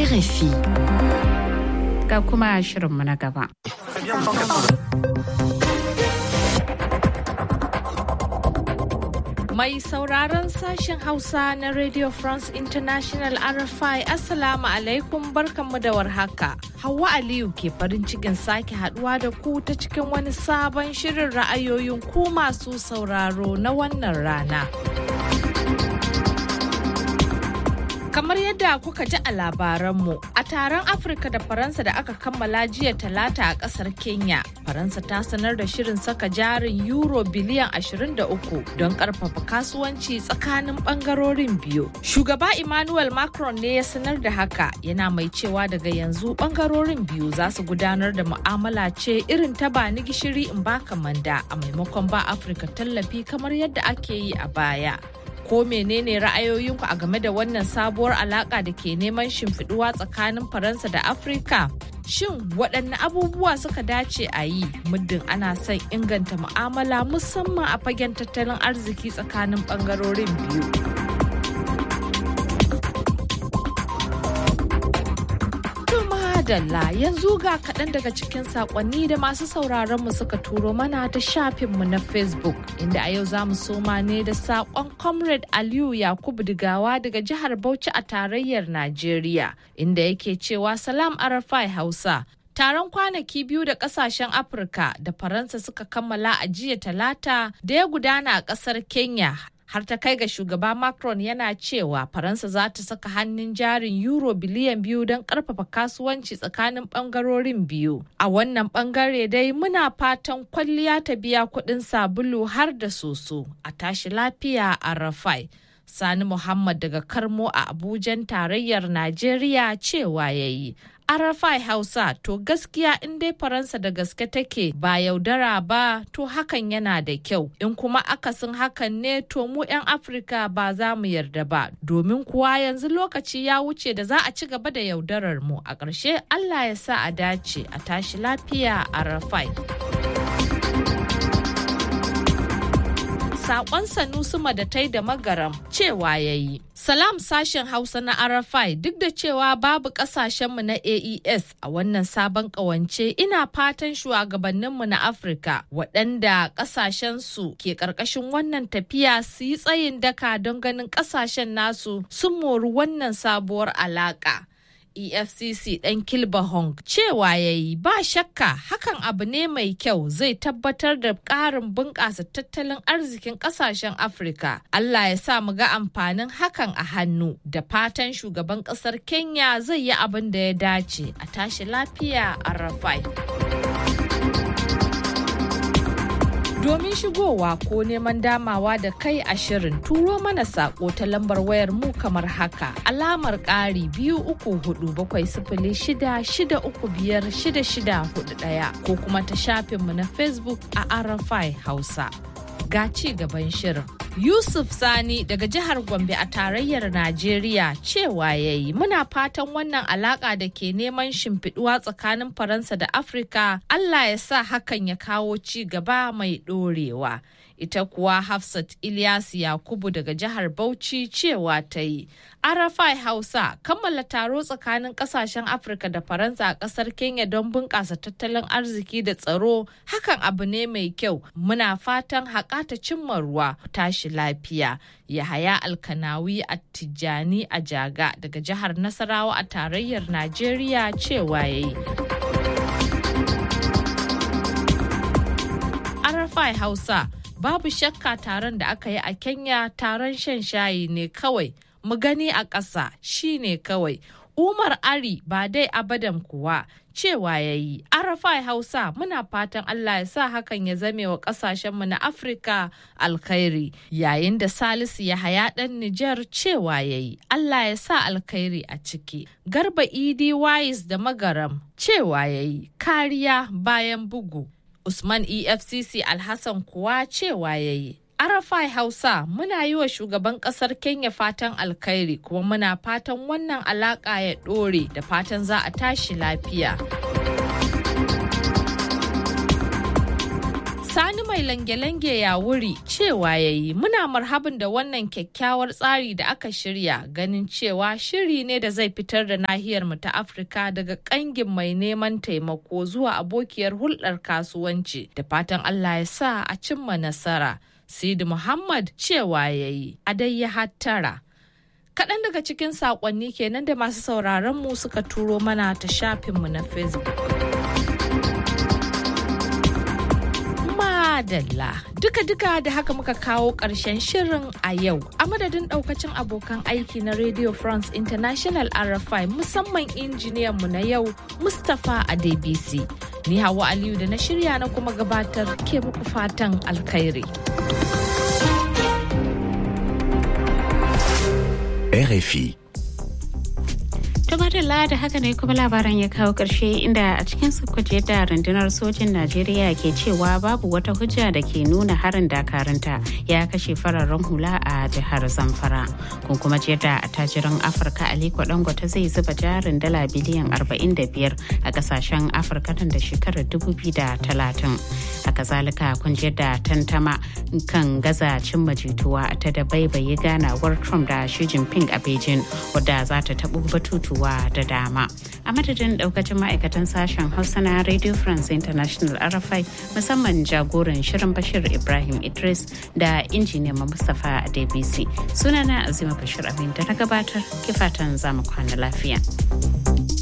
RFI. Ga kuma shirinmu na gaba. Mai sauraron sashen Hausa na Radio France International RFI Assalamu alaikum barkanmu da warhaka. Hauwa Aliyu ke farin cikin sake haduwa da ku ta cikin wani sabon shirin ra'ayoyin ku masu sauraro na wannan rana. Kamar yadda kuka ji a labaranmu, a taron Afirka da Faransa da aka kammala jiya talata a kasar Kenya, Faransa ta sanar da shirin saka jarin Euro biliyan 23 don karfafa kasuwanci tsakanin bangarorin biyu. Shugaba Emmanuel Macron ne ya sanar da haka yana mai cewa daga yanzu bangarorin biyu za su gudanar da mu'amala ce irin ta ba ni gishiri in baka manda a maimakon ba Afirka tallafi kamar yadda ake yi a baya. ko menene ra'ayoyinku a game da wannan sabuwar alaka da ke neman shimfiduwa tsakanin faransa da afirka shin waɗanne abubuwa suka dace a yi muddin ana son inganta mu'amala musamman a fagen tattalin arziki tsakanin ɓangarorin biyu Dalla yanzu ga kaɗan daga cikin saƙonni da masu sauraron mu suka turo mana ta shafinmu na Facebook inda a yau za mu soma ne da saƙon Comrade Aliyu Yakubu Digawa daga jihar Bauchi a tarayyar Najeriya inda yake cewa Salam Arafai Hausa Taron kwanaki biyu da kasashen Afirka da Faransa suka kammala a jiya talata da ya gudana a ƙasar Kenya har ta kai ga shugaba Macron yana cewa Faransa za ta saka hannun jarin euro biliyan biyu don karfafa kasuwanci tsakanin bangarorin biyu. A wannan bangare dai muna fatan kwalliya ta biya kuɗin sabulu har da soso a tashi lafiya a Rafai. Sani Muhammad daga Karmo a Abujan tarayyar Najeriya cewa ya yi. Arafai Hausa to gaskiya in dai Faransa da gaske take ba yaudara ba to hakan yana da kyau in kuma akasin hakan ne to mu 'yan Afirka ba za mu yarda ba domin kuwa yanzu lokaci ya wuce da za a ci gaba da yaudarar mu a ƙarshe Allah ya sa a dace a tashi lafiya Arafai. sakon Sanusuma da tai da magaram cewa ya yi. Salam sashen Hausa na Arafai duk da cewa babu kasashenmu na AES a wannan sabon kawance ina fatan shugabanninmu na Afirka waɗanda ƙasashensu ke ƙarƙashin wannan tafiya su yi tsayin daka don ganin ƙasashen nasu sun mori wannan sabuwar alaƙa. efcc ɗan kilba hong cewa ya yi ba shakka hakan abu ne mai kyau zai tabbatar da ƙarin bunƙasa tattalin arzikin ƙasashen afirka allah ya sa mu ga amfanin hakan a hannu da fatan shugaban ƙasar kenya zai yi abin da ya dace a tashi lafiya a rafai Domin shigowa ko neman damawa da kai a shirin turo mana sako ta lambar wayar mu kamar haka alamar ƙari biyu uku hudu bakwai sifili shida shida uku biyar shida shida hudu ɗaya ko kuma ta shafinmu na Facebook a Arafai Hausa. Ga ci gaban shirin. Yusuf Sani daga jihar Gombe a tarayyar Najeriya cewa ya yi muna fatan wannan alaka da ke neman shimfiduwa tsakanin Faransa da Afirka Allah ya sa hakan ya kawo ci gaba mai ɗorewa. Ita kuwa Hafsat Ilyas Yakubu daga jihar Bauchi cewa ta yi. Arafai Hausa kammala taro tsakanin kasashen Afirka da Faransa a kasar Kenya don bunƙasa tattalin arziki da tsaro hakan abu ne mai kyau muna fatan haƙa ta cimma ruwa tashi lafiya. Yahaya Alkanawi a Tijjani a Jaga daga jihar Nasarawa a tarayyar Najeriya cewa ya yi. Arafai Hausa babu shakka taron da aka yi a Kenya taron shan shayi ne kawai. mu gani a ƙasa shi ne kawai umar ari ba dai abadan kuwa cewa ya yi arafai hausa muna fatan allah ya sa hakan ya zame wa ƙasashenmu na afirka alkhairi yayin da salisu ya haya ɗan nijar cewa ya yi allah ya sa alkhairi a ciki garba idi wais da magaram cewa ya yi kariya bayan bugu usman efcc alhassan kuwa cewa ya yi Arafai Hausa muna yi wa shugaban kasar Kenya fatan alkhairi kuma muna fatan wannan alaka ya ɗore da fatan za a tashi lafiya. Sani mai lange-lange ya wuri cewa ya yi muna marhabin da wannan kyakkyawar tsari da aka shirya ganin cewa shiri ne da zai fitar da nahiyar mu ta Afirka daga kangin mai neman taimako zuwa abokiyar hulɗar kasuwanci da fatan Allah ya sa a cimma nasara. Sidi Muhammad cewa ya yi a dai ya hattara. Kaɗan daga cikin saƙonni kenan da masu sauraron mu suka turo mana ta shafinmu na Facebook. Madalla duka-duka da haka muka kawo ƙarshen shirin a yau a madadin ɗaukacin abokan aiki na Radio France International RFI musamman injiniyanmu na yau Mustapha Adebisi. Ni Hawa Aliyu da na shirya na kuma gabatar ke muku fatan alkhairi. RFI. Tumadala da haka ne kuma labaran ya kawo ƙarshe inda a cikin sukuce da rundunar sojin Najeriya ke cewa babu wata hujja da ke nuna harin dakarunta ya kashe fararen hula a jihar Zamfara. Kun kuma da attajiran Afirka Aliko Dangote zai zuba jarin dala biliyan 45 a kasashen Afirka nan da shekarar 2030. Haka zalika kun da tantama kan gaza cimma jituwa ta da baibaye ganawar Trump da Xi Jinping a Beijing wadda za ta taɓo batutu abubuwa da dama a madadin daukacin ma'aikatan sashen hausa na radio france international rfi musamman jagoran shirin bashir ibrahim idris da injiniyan mustapha a dbc sunana azima bashir abin da na gabatar kifatan zamu kwana lafiya.